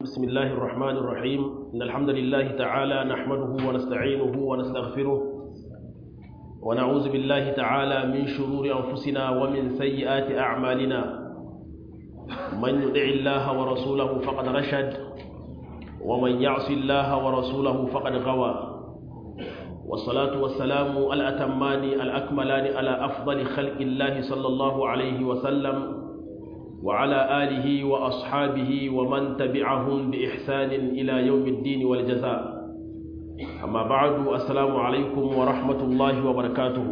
بسم الله الرحمن الرحيم إن الحمد لله تعالى نحمده ونستعينه ونستغفره ونعوذ بالله تعالى من شرور أنفسنا ومن سيئات أعمالنا من يدع الله ورسوله فقد رشد ومن يعص الله ورسوله فقد غوى والصلاة والسلام الأتمان الأكملان على أفضل خلق الله صلى الله عليه وسلم وعلى آله وأصحابه ومن تبعهم بإحسان إلى يوم الدين والجزاء أما بعد السلام عليكم ورحمة الله وبركاته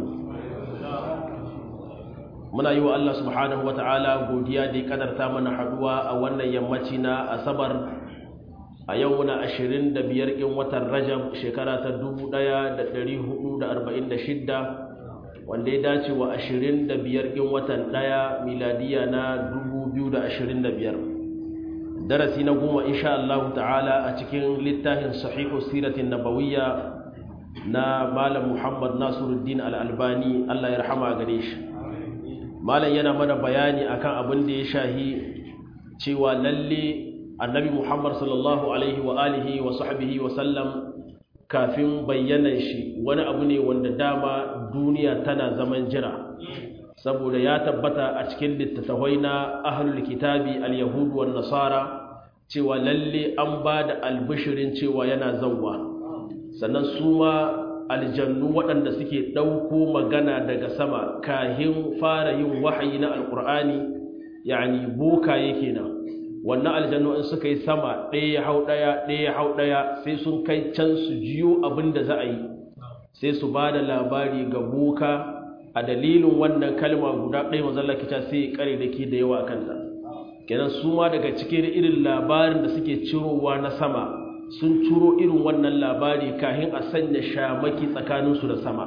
muna yi wa Allah subhanahu wa ta'ala godiya da ya kadarta mana haduwa a wannan yammaci na asabar a yau muna ashirin da biyar in watan rajab shekara ta dubu ɗaya da ɗari hudu da arba'in da shidda wanda ya dace wa ashirin da biyar in watan ɗaya miladiya na dubu biyu da ashirin da biyar darasi na goma insha Allah ta'ala a cikin littafin sahihu siratin nabawiyya na malam muhammad nasiruddin al'albani Allah ya rahama gare shi malam yana mana bayani akan abin da ya shahi cewa lalle annabi muhammad sallallahu alaihi wa alihi wa sahbihi wa sallam kafin bayyanan shi wani abu ne wanda dama duniya tana zaman jira saboda ya tabbata a cikin littattafai na ahlul kitabi al-yahudu wan nasara cewa lalle an ba da albishirin cewa yana zawwa sannan su ma aljannu waɗanda suke ɗauko magana daga sama kahin fara yin wahayi na alƙur'ani yani boka yake nan wannan aljannu in suka yi sama ɗaya ya hau ɗaya ɗaya ya hau ɗaya sai sun kai can su jiyo abin da za a yi sai su ba da labari ga boka a dalilin wannan kalma guda ɗaya mazalla kita sai kare da ke da yawa a kanta kenan su ma daga cikin irin labarin da suke cirowa na sama sun ciro irin wannan labari kahin a sanya shamaki tsakaninsu da sama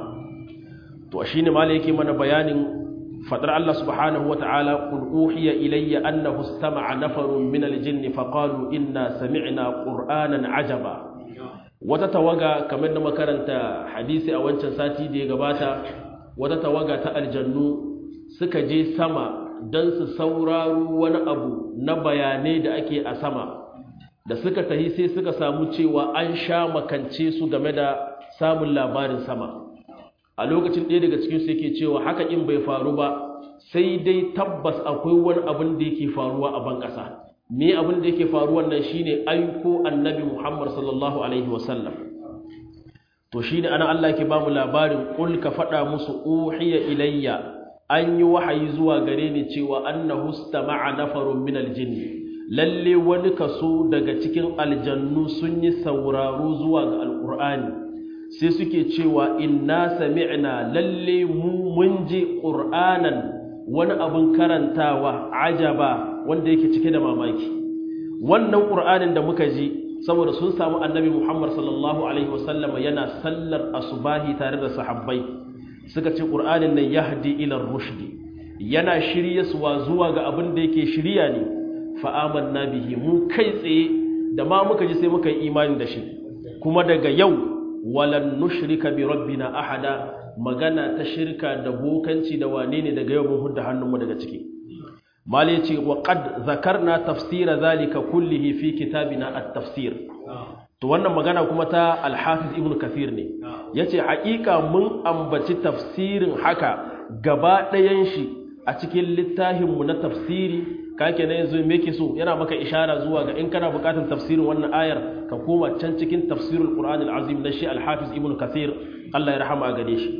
to shi ne mala yake mana bayanin fadar Allah subhanahu wa ta'ala qul uhiya ilayya annahu istama'a nafarun min al-jinni faqalu inna sami'na qur'anan ajaba wata tawaga kamar da makaranta hadisi a wancan sati da ya gabata wata tawaga ta aljannu suka je sama don su sauraro wani abu na bayanai da ake a sama da suka tahi sai suka samu cewa an sha makance su game da samun labarin sama a lokacin ɗaya daga cikinsu yake cewa haka in bai faru ba sai dai tabbas akwai wani abin da yake faruwa a ban ƙasa me abin da yake faruwa nan shine aiko annabi muhammad sallallahu alaihi wasallam to shi ne ana Allah ke ba mu labarin ƙul ka faɗa musu uhiya ilayya an yi wahayi zuwa gare ni cewa annahu istama'a nafarun min aljinn lalle wani kaso daga cikin aljannu sun yi sauraro zuwa ga alqur'ani sai suke cewa inna sami'na lalle mu mun ji qur'anan wani abin karantawa ajaba wanda yake cike da mamaki wannan qur'anin da muka ji saboda sun samu annabi Muhammad sallallahu Alaihi wasallama yana sallar asubahi tare da sahabbai suka ce ƙur'anin nan yahdi ilar rushdi yana shirye suwa zuwa ga abin da yake shirya ne fa'aman na bihi mu kai tsaye da ma muka ji sai muka yi imani da shi kuma daga yau walan nushrika bi rabbina ahada magana ta shirka da bokanci da wane ne daga yau mun hudda hannunmu daga ciki malai ce wa qad zakarna tafsira zalika kullihi fi kitabina at-tafsir to wannan magana kuma ta al-hafiz ibn kathir ne yace haƙiƙa mun ambaci tafsirin haka gaba ɗayan shi a cikin littafin mu na tafsiri kake na yanzu me yake so yana maka ishara zuwa ga in kana buƙatar tafsirin wannan ayar ka koma can cikin tafsirul qur'an al-azim na shi al-hafiz ibn kathir Allah ya rahama gare shi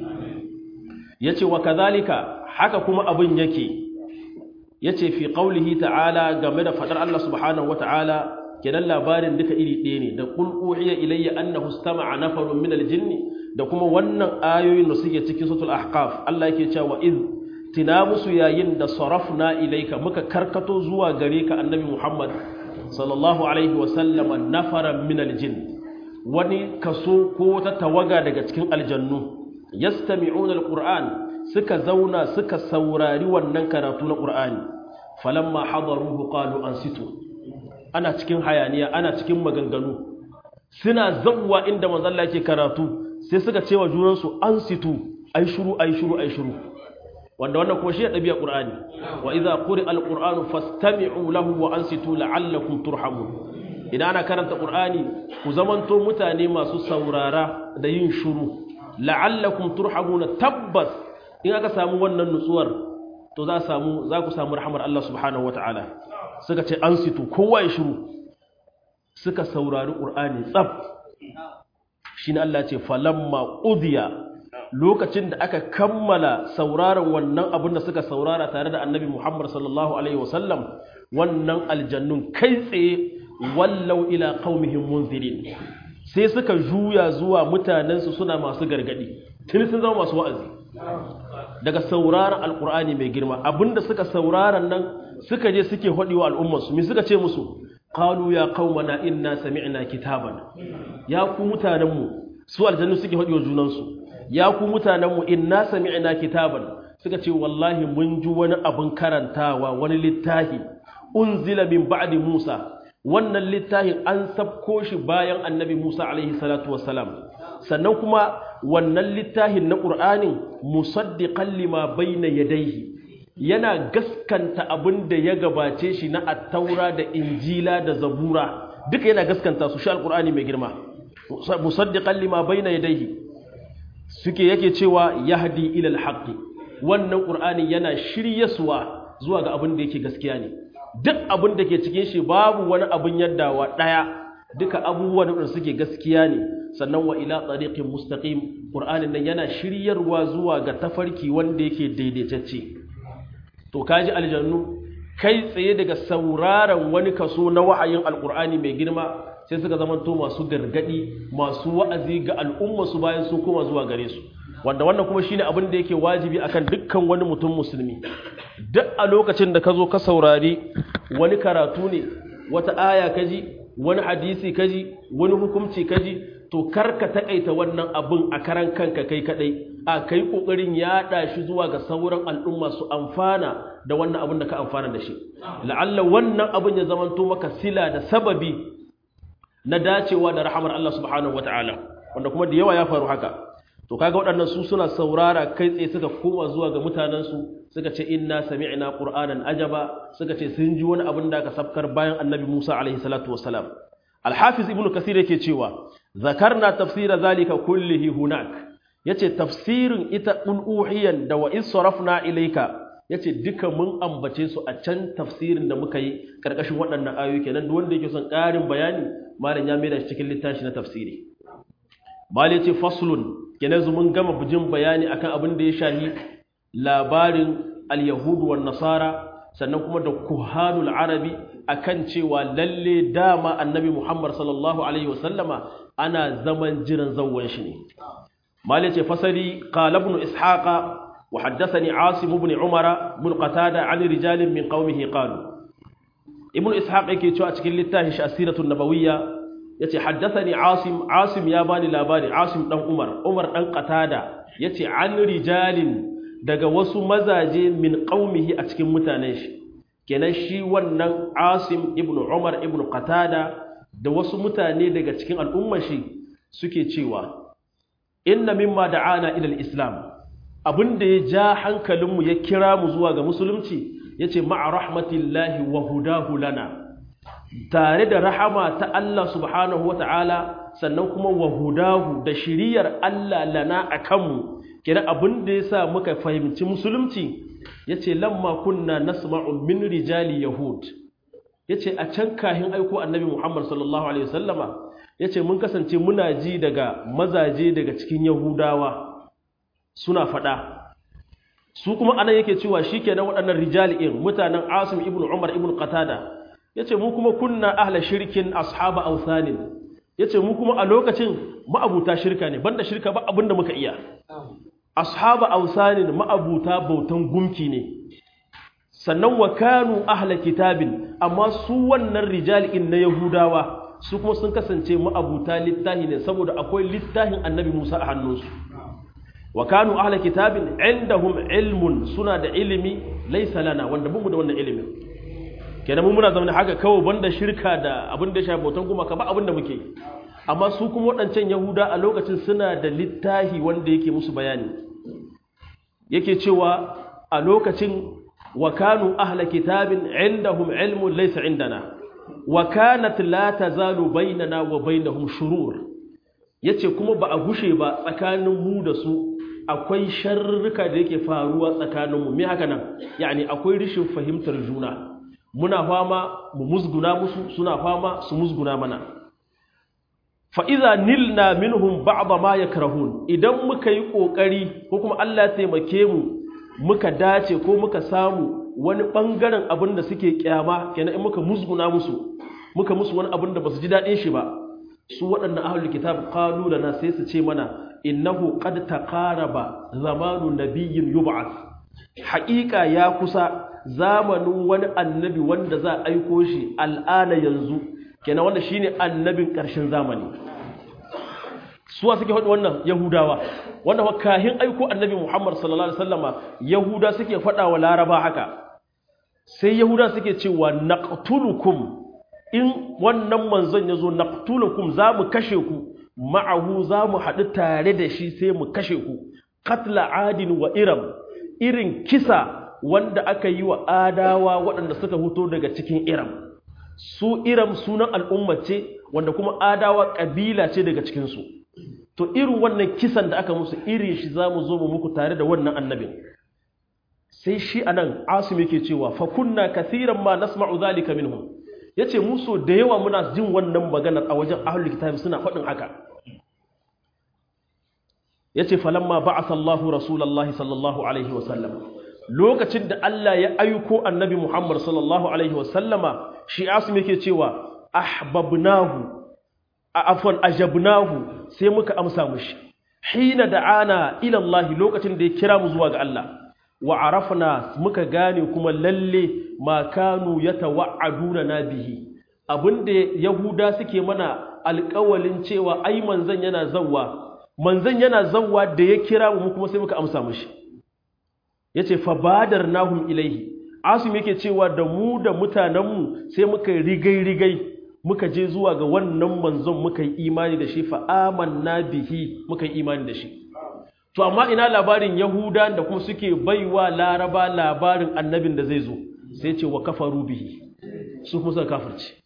yace wa kadhalika haka kuma abin yake yace fi qaulihi ta'ala game da fadar Allah subhanahu wata'ala kenan labarin duka iri ɗaya ne da qul uhiya ilayya annahu istama'a nafarun min al-jinn da kuma wannan ayoyin da suke cikin suratul ahqaf Allah yake cewa iz tina musu yayin da sarafna ilayka muka karkato zuwa gare ka annabi Muhammad sallallahu alaihi wa sallam nafaran min al-jinn wani kaso ko ta tawaga daga cikin aljannu yastami'una al-qur'an suka zauna suka saurari wannan karatu na qur'ani falamma hadaruhu qalu ansitu ana cikin hayaniya ana cikin maganganu suna zawwa inda manzon Allah yake karatu sai suka ce wa junansu ansitu ai shiru ai shiru ai shiru wanda wannan kuma shi ya dabi'a qur'ani wa idza quri'a al-qur'anu fastami'u lahu wa ansitu la'allakum turhamun idan ana karanta qur'ani ku zamanto mutane masu saurara da yin shuru la'allakum turhamuna tabbas in aka samu wannan nutsuwar to za samu za ku samu rahmar Allah subhanahu wataala suka ce an situ kowa ya shiru suka saurari qur'ani tsaf shine Allah ya ce falamma udiya lokacin da aka kammala sauraron wannan abin da suka saurara tare da annabi Muhammad sallallahu alaihi wasallam wannan aljannun kai tsaye wallau ila qaumihim munzirin sai suka juya zuwa mutanensu suna masu gargadi tuni sun zama masu wa'azi daga sauraron alkur'ani mai girma abinda suka sauraron nan suka je suke hadi wa al'ummarsu me suka ce musu qalu ya qaumana inna sami'na kitaban ya ku mutanenmu su aljannu suke hadi wa junansu ya ku mutanenmu inna sami'na kitaban suka ce wallahi mun ji wani abin karantawa wani littafi unzila min ba'di Musa wannan littafin an sabko shi bayan annabi Musa alaihi salatu wassalam sannan kuma wannan littafin na Qur'anin musaddiqan lima bayna yadayhi yana gaskanta abin da ya gabace shi na at-taura da injila da zabura duka yana gaskanta su shi al-Qur'ani mai girma musaddiqan lima bayna yadayhi suke yake cewa yahdi ila al-haqqi wannan Qur'ani yana shiryaswa zuwa ga abin da yake gaskiya ne duk abin da ke cikin shi babu wani abin yaddawa ɗaya duka abubuwan da suke gaskiya ne sannan wa ila tsariƙin mustaqim ƙur'anin nan yana shiryarwa zuwa ga tafarki wanda yake daidaitacce to kaji aljannu kai tsaye daga sauraron wani kaso na wa'ayin alƙur'ani mai girma sai suka zamanto masu gargadi masu wa'azi ga al'ummarsu bayan sun koma zuwa gare su wanda wannan kuma shine abin da yake wajibi akan dukkan wani mutum musulmi duk a lokacin da ka zo ka saurari wani karatu ne wata aya kaji wani hadisi kaji wani hukunci kaji to karka takaita wannan abin a karan kanka kai kadai a kai kokarin yaɗa shi zuwa ga sauran al'umma su amfana da wannan abin da ka amfana da shi la'alla wannan abin ya zamanto maka sila da sababi na dacewa da rahamar Allah subhanahu wataala wanda kuma da yawa ya faru haka to kaga waɗannan su suna saurara kai tsaye suka koma zuwa ga mutanensu suka ce inna sami'na qur'anan ajaba suka ce sun ji wani abin da aka sabkar bayan annabi Musa alaihi salatu wassalam al-hafiz ibnu kasir yake cewa zakarna tafsira zalika kullihi hunak yace tafsirin ita ul uhiyan da wa is sarafna ilayka yace duka mun ambace su a can tafsirin da muka yi karkashin waɗannan ayoyi kenan duk wanda yake son ƙarin bayani malam ya mai da cikin littafi na tafsiri Mali ce faslun kenan mun gama bujin bayani akan abin da ya shahi labarin al-yahudu wan nasara sannan kuma da kuhanul arabi akan cewa lalle dama annabi Muhammad sallallahu alaihi wasallama ana zaman jiran zawwan shi ne Mali ce fasali qala ibn ishaqa wa haddathani asim ibn umara ibn qatada an rijalin min qaumihi qalu ibn ishaq yake cewa cikin littafin shi asiratun nabawiyya yace haddathani asim asim ya bani labari asim dan umar umar dan qatada yace an rijalin daga wasu mazaje min qaumihi a cikin mutanen shi kenan shi wannan asim ibnu umar ibnu qatada da wasu mutane daga cikin al'ummar shi suke cewa inna mimma da'ana ila al-islam abinda ya ja hankalinmu ya kira mu zuwa ga musulunci yace ma'a rahmatillahi wa hudahu lana tare da rahama ta Allah subhanahu wata'ala sannan kuma wa hudahu da shiriyar Allah lana a kanmu kira abin da ya sa muka fahimci musulunci ya ce lamma kunna nasma'u min rijali yahud ya ce a can kahin aiko annabi muhammad sallallahu alaihi wasallama ya ce mun kasance muna ji daga mazaje daga cikin yahudawa suna faɗa su kuma anan yake cewa shi kenan waɗannan rijali'in mutanen asim ibn umar ibn qatada yace mu kuma kunna ahla shirkin ashaba awsanin yace mu kuma a lokacin ma'abuta shirka ne banda shirka ba abinda muka iya ashaba awsanin ma'abuta bautan gumki ne sannan wa kanu ahla kitabin amma su wannan rijali'in na yahudawa su kuma sun kasance ma'abuta littahi ne saboda akwai littahin annabi Musa a hannunsu wa kanu ahla kitabin indahum ilmun suna da ilimi laysa lana wanda bamu da wannan ilimin kenan mun muna zama haka kawai banda shirka da abin da ya shafi bautan gumaka ba abin da muke amma su kuma waɗancan yahuda a lokacin suna da littahi wanda yake musu bayani yake cewa a lokacin wa kanu ahla kitabin indahum ilmun laysa indana wa kanat la tazalu bainana wa bainahum shurur yace kuma ba a gushe ba tsakanin mu da su akwai sharruka da yake faruwa tsakanin mu me haka nan yani akwai rishin fahimtar juna muna fama mu musguna musu suna fama su musguna mana fa idza nilna minhum ba'd ma yakrahun idan muka yi kokari ko kuma Allah ya taimake mu muka dace ko muka samu wani ɓangaren abin da suke kyama kenan in muka musguna musu muka musu wani abin da ba su ji daɗin shi ba su waɗannan ahlul kitab qalu lana sai su ce mana innahu qad taqaraba zamanu nabiyyin yub'ath haƙiƙa ya kusa zamanin wani annabi wanda za a aiko shi al'ana yanzu kenan wanda shine annabin ƙarshen zamani suwa suke faɗi wannan yahudawa wanda kahin aiko annabi muhammad sallallahu alaihi wasallama yahuda suke faɗa wa laraba haka sai yahuda suke cewa naqtulukum in wannan manzon yazo naqtulukum za mu kashe ku ma'ahu za mu haɗu tare da shi sai mu kashe ku katla adin wa iram irin kisa wanda aka yi wa adawa waɗanda suka huto daga cikin iram su iram sunan al'umma ce wanda kuma adawa ƙabila ce daga cikinsu to irin wannan kisan da aka musu irin shi za mu zo mu muku tare da wannan annabin sai shi anan asim yake cewa fa kunna kathiran ma nasma'u zalika minhum yace mu so da yawa muna jin wannan maganar a wajen ahlul kitab suna faɗin haka yace falamma ba'atha Allahu rasulullahi sallallahu alaihi wa sallam lokacin da Allah ya aiko annabi Muhammad sallallahu alaihi wa sallama shi asim yake cewa ahbabnahu afwan ajabnahu sai muka amsa mushi hina da'ana ila Allah lokacin da ya kira mu zuwa ga Allah wa arafna muka gane kuma lalle ma kanu yatawa'aduna na bihi abinda yahuda suke mana alƙawalin cewa ai manzon yana zawwa manzon yana zawwa da ya kira mu kuma sai muka amsa mushi yace fa badarnahum ilaihi asim yake cewa da mu da mutanenmu sai muka rigai rigai muka je zuwa ga wannan manzon muka yi imani da shi fa amanna bihi muka yi imani da shi to amma ina labarin yahuda da kuma suke baiwa laraba labarin annabin da zai zo sai ce wa kafaru bihi su kuma suka kafirce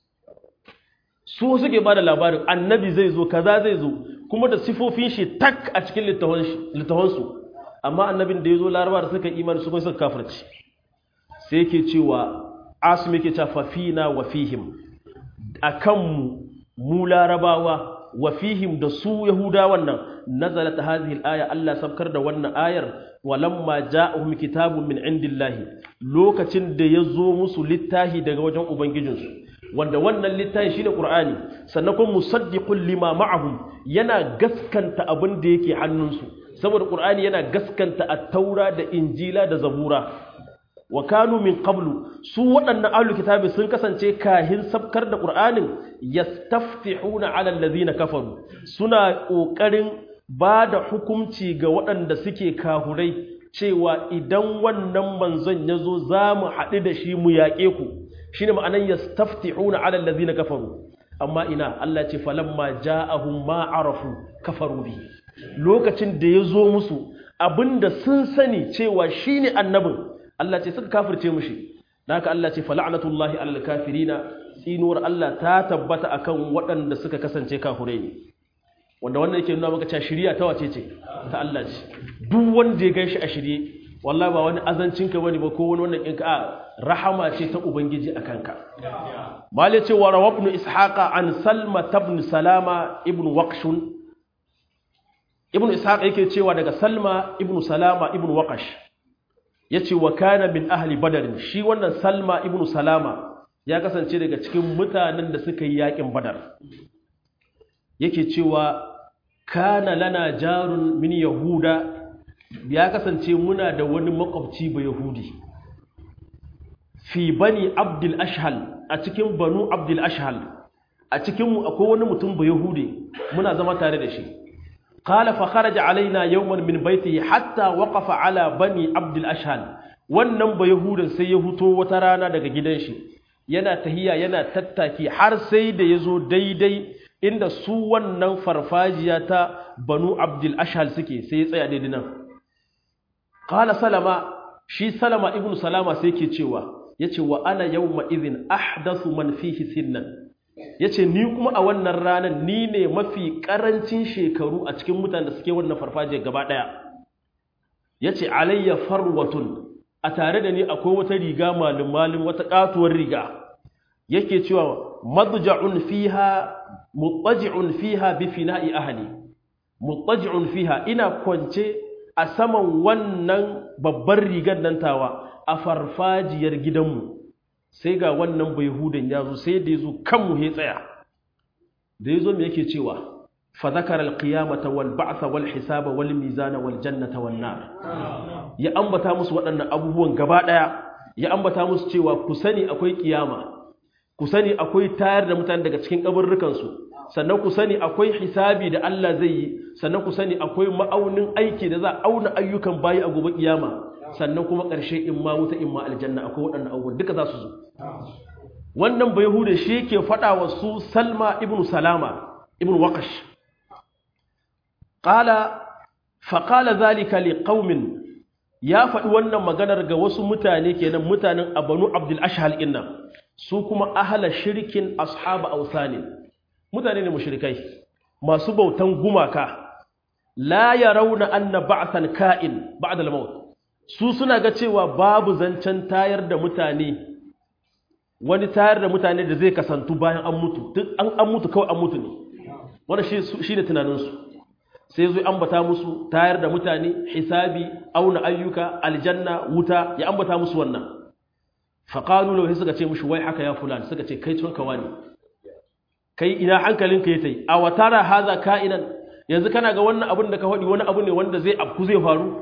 su suke bada labarin annabi zai zo kaza zai zo kuma da sifofin shi tak a cikin littafansu amma annabin da ya zo laraba da suka imani su kuma suka kafirce sai yake cewa asim yake cewa fafina wa fihim akanmu mu larabawa wa fihim da su yahudawan nan nazalat hadhihi al-aya Allah sabkar da wannan ayar walamma ja'ahum kitabun min indillahi lokacin da yazo musu littahi daga wajen ubangijinsu wanda wannan littahi shine qur'ani sannan kuma musaddiqul lima ma'ahum yana gaskanta abin da yake hannunsu saboda qur'ani yana gaskanta at-taura da injila da zabura wa kanu min qablu su waɗannan ahlul kitabi sun kasance kahin sabkar da qur'anin yastaftihuna ala allazina kafaru suna kokarin ba da hukunci ga waɗanda suke kahurai cewa idan wannan manzon yazo zamu haɗu da shi mu yaƙe ku shine ma'anan yastaftihuna ala allazina kafaru amma ina Allah ce falamma ja'ahum ma arafu kafaru bi lokacin da yazo musu abinda sun sani cewa shine annabin Allah ce suka kafirce mushi haka Allah ce fala'natullahi alal kafirina tsinuwar Allah ta tabbata akan waɗanda suka kasance kafirai ne wanda wannan yake nuna maka cewa shiriya ta wace ce ta Allah ce duk wanda ya ganshi a shirye wallahi ba wani azancin ka bane ba ko wani wannan kinka a rahama ce ta ubangiji akan ka malai ce wa rawabnu ishaqa an salma ibn salama ibn waqshun ibn ishaq yake cewa daga salma ibn salama ibn waqash ya ce wa kana min ahli badarin shi wannan salma ibn salama ya kasance daga cikin mutanen da suka yi yakin badar yake cewa kana lana jarun min yahuda ya kasance muna da wani makwabci ba yahudi fi bani abdul ashhal a cikin banu abdul ashhal a cikinmu akwai wani mutum ba yahudi muna zama tare da shi قال فخرج علينا يوما من بيته حتى وقف على بني عبد الاشهل wannan ba yahudan sai ya huto wata rana daga gidan shi yana tahiya yana tattaki har sai da yazo daidai inda su wannan farfajiya ta banu abdul ashhal suke sai ya tsaya daidai nan qala salama shi salama ibnu salama sai yake cewa yace wa ana yawma idhin ahdathu man fihi sinnan yace ni kuma a wannan ranar ni ne mafi karancin shekaru a cikin mutanen da suke wannan farfajiyar gaba daya yace alayya farwatun a tare da ni akwai wata riga malum malum wata katuwar riga yake cewa madja'un fiha muttaji'un fiha bi fina'i ahli muttaji'un fiha ina kwance a saman wannan babbar rigar nan tawa a farfajiyar gidanmu sai ga wannan bai hudun ya zo sai da ya zo kanmu ya tsaya da ya zo mai yake cewa fa zakara alqiyamata wal ba'tha wal hisaba wal mizana wal jannata wan nar ya ambata musu waɗannan abubuwan gaba ɗaya ya ambata musu cewa ku sani akwai kiyama ku sani akwai tayar da mutane daga cikin kaburrukan su sannan ku sani akwai hisabi da Allah zai yi sannan ku sani akwai ma'aunin aiki da za a auna ayyukan bayi a gobe kiyama sannan kuma ƙarshe in ma wuta in ma aljanna akwai waɗannan abubuwan duka za su zo wannan bai hude shi yake faɗa wa su salma ibn salama ibn waqash qala fa qala zalika li qaumin ya faɗi wannan maganar ga wasu mutane kenan mutanen abanu abdul ashhal inna su kuma ahla shirkin ashab awsanin mutane ne mushrikai masu bautan gumaka la yarawna anna ba'than ka'in ba'da al-maut su suna ga cewa babu zancen tayar da mutane wani tayar da mutane da zai kasantu bayan an mutu duk an an mutu kawai an mutu ne wannan shi shi ne tunaninsu sai zo ambata musu tayar da mutane hisabi auna ayyuka aljanna wuta ya ambata musu wannan faqalu lahu suka ce mushi wai haka ya fulan suka ce kai tun kawani kai ina hankalinka yayi a watara haza ka'inan yanzu kana ga wannan abin da ka faɗi wani abu ne wanda zai afku zai faru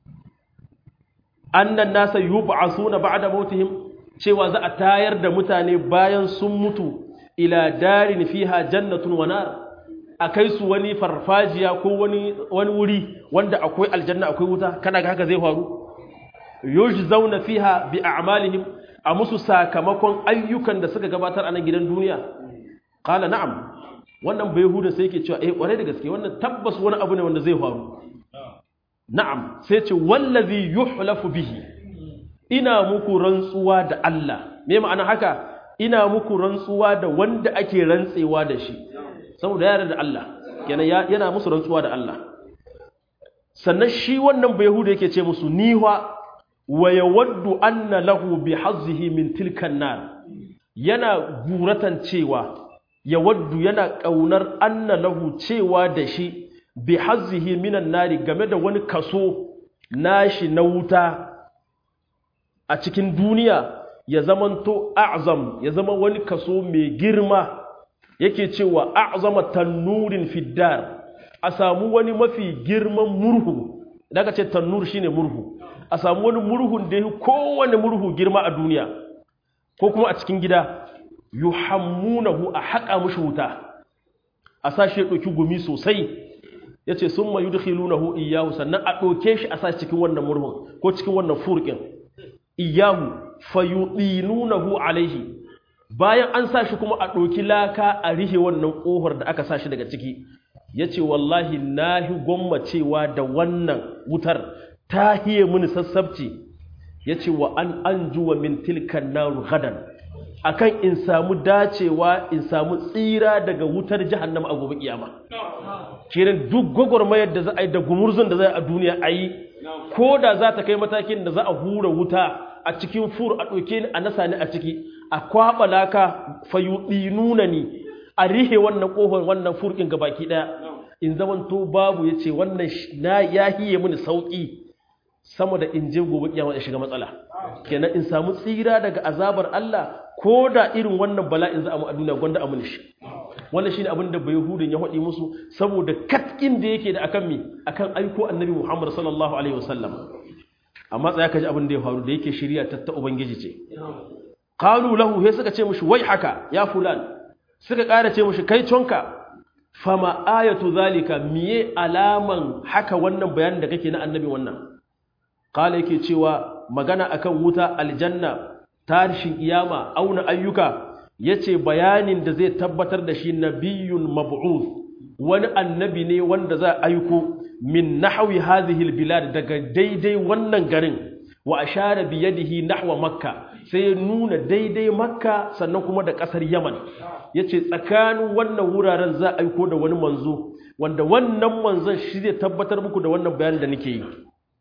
annan nasa yub'asuna ba'da mautihim cewa za a tayar da mutane bayan sun mutu ila darin fiha jannatun wa nar akai su wani farfajiya ko wani wani wuri wanda akwai aljanna akwai wuta kana ga haka zai faru yujzauna fiha bi a'malihim a musu sakamakon ayyukan da suka gabatar a nan gidan duniya qala na'am wannan bai huda sai yake cewa eh kware da gaske wannan tabbas wani abu ne wanda zai faru na'am sai ce wallazi yuhlafu bihi ina muku rantsuwa da Allah me ma'ana haka ina muku rantsuwa da wanda ake rantsewa da shi saboda yare da Allah kenan yana musu rantsuwa da Allah sannan shi wannan bai yahuda yake ce musu niwa wa yawaddu anna lahu bi hazzihi min tilkan nar yana guratan cewa yawaddu yana kaunar anna lahu cewa da shi bi hazzihi minan nari game da wani kaso nashi na wuta a cikin duniya ya zamanto a'zam ya zama wani kaso mai girma yake cewa a'zama tannurin fiddar a samu wani mafi girman murhu idan ka ce tannur shine murhu a samu wani murhun da yake kowane murhu girma a duniya ko kuma a cikin gida yuhammunahu a haƙa mushi wuta a sashi ya ɗauki gumi sosai ya ce sun ma yudkhilunahu iyahu sannan a ɗauke shi a sa cikin wannan murhun ko cikin wannan furkin iyahu fayudinunahu alaihi bayan an sa shi kuma a ɗauki laka a rihe wannan ƙofar da aka sa shi daga ciki ya ce wallahi na hi gwammacewa da wannan wutar ta hiye mini sassabci ya ce wa an an juwa min tilkan naru gadan akan in samu dacewa in samu tsira daga wutar jahannama a gobe kiyama kiran duk gwagwarmayar da za a yi da gumurzun da za a duniya a yi ko da za ta kai matakin da za a hura wuta a cikin fur a ɗauke ni a nasa ni a ciki a kwaɓa laka fayuɗi nuna ni a rihe wannan ƙofar wannan furkin gabaki ɗaya in zaman to babu ya ce wannan na ya hiye mini sauƙi sama da in je gobe kiyama ya shiga matsala kenan in samu tsira daga azabar Allah ko da irin wannan bala'in za a mu a duniya gwanda a muni shi wannan shine abin da bayahudin ya faɗi musu saboda katkin da yake da akan mi akan aiko annabi Muhammad sallallahu alaihi wasallam amma tsaya ka ji abin da ya faru da yake shirya ta ta ubangiji ce qalu lahu he suka ce mushi wai haka ya fulan suka ƙara ce mushi kai tonka fama ayatu zalika miye alaman haka wannan bayanin da kake na annabi wannan qala yake cewa magana akan wuta aljanna tarishin iyama auna ayyuka yace bayanin da zai tabbatar da shi nabiyyun mab'uth wani annabi ne wanda za a aiko min nahwi hadhihi albilad daga daidai wannan garin wa ashara bi yadihi nahwa makka sai ya nuna daidai makka sannan kuma da kasar yaman yace tsakanin wannan wuraren za a aiko da wani manzo wanda wannan manzon shi zai tabbatar muku da wannan bayanin da nake yi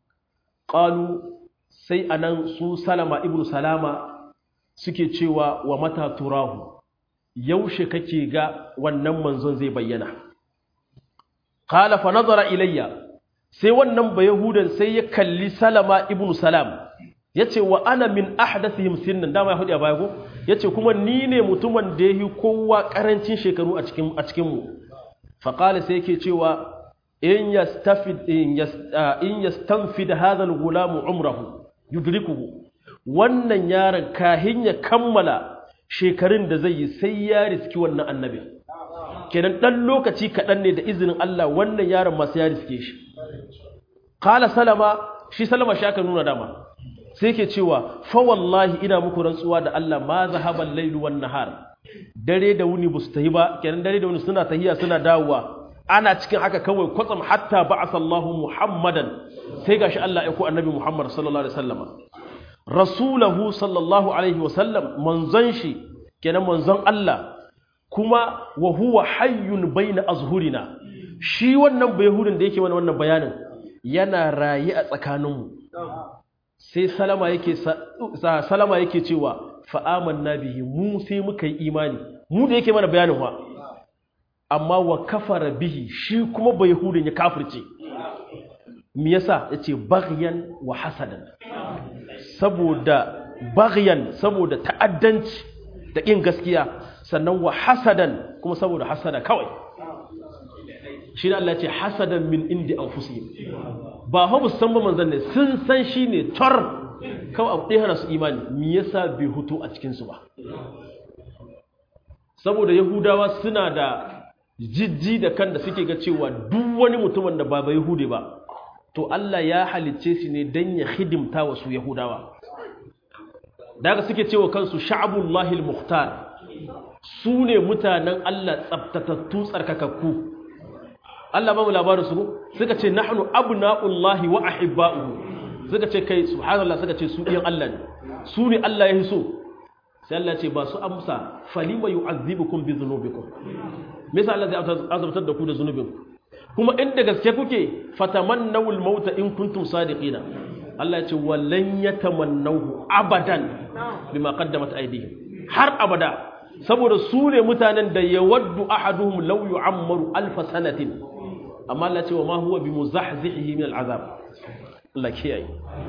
qalu sai anan su salama ibnu salama suke cewa wa mata turahu yaushe kake ga wannan manzon zai bayyana qala fa nazara ilayya sai wannan bayahudan sai ya kalli salama ibnu salam yace wa ana min ahdathihim sinnan dama ya hudu a baya ko yace kuma ni ne mutumin da yahi kowa karancin shekaru a cikin a cikin mu fa qala sai yake cewa in yastafid in yastanfid hadha al-ghulam umrahu yudrikuhu wannan yaron kahin ya kammala shekarun da zai yi sai ya riski wannan annabi kenan dan lokaci kaɗan ne da izinin Allah wannan yaron masu ya riske shi kala salama shi salama shi aka nuna dama sai ke cewa fa wallahi ina muku rantsuwa da Allah ma zahaban lailu wan nahar dare da wuni ba su tahi ba kenan dare da wuni suna tahiya suna dawowa ana cikin haka kawai kwatsam hatta ba'asallahu muhammadan sai gashi Allah ya ko annabi Muhammad sallallahu alaihi wasallama rasulahu sallallahu alaihi wasallam manzon shi kenan manzon Allah kuma wa huwa hayyun baina azhurina shi wannan bayhudin da yake mana wannan bayanin yana rayi a tsakaninmu sai salama yake salama yake cewa fa amanna bihi mu sai muka yi imani mu da yake mana bayanin wa amma wa kafara bihi shi kuma bayhudin ya kafirce me yasa yace baghyan wa hasadan saboda baghyan saboda ta'addanci da ƙin gaskiya sannan wa hasadan kuma saboda hasada kawai shi da Allah ce hasadan min indi anfusihim ba ha bu san ba manzon ne sun san shi ne tor kawai abu ɗaya hana su imani me yasa bai hutu a cikin su ba saboda yahudawa suna da jijji da kan da suke ga cewa duk wani mutumin da ba bai hude ba to Allah ya halicce shi ne dan ya hidimta wa su yahudawa daga suke cewa kansu sha'abullahi al-mukhtar su ne mutanen Allah tsabtatattu tsarkakakku Allah ba mu labarin su suka ce nahnu abna'ullahi wa ahibba'uhu suka ce kai subhanallah suka ce su ɗiyan Allah ne su ne Allah ya hiso sai Allah ce ba su amsa falima yu'azzibukum bi dhunubikum me yasa Allah zai azabtar da ku da zunubinku kuma inda gaske kuke fatamannawul mauta in kuntum sadiqina Allah ya ce wallan yatamannahu abadan bima qaddamat aydihim har abada saboda su ne mutanen da yawaddu ahaduhum law yu'ammaru alf sanatin amma Allah ya ce wa ma huwa bimuzahzihi min al'azab Allah kiyaye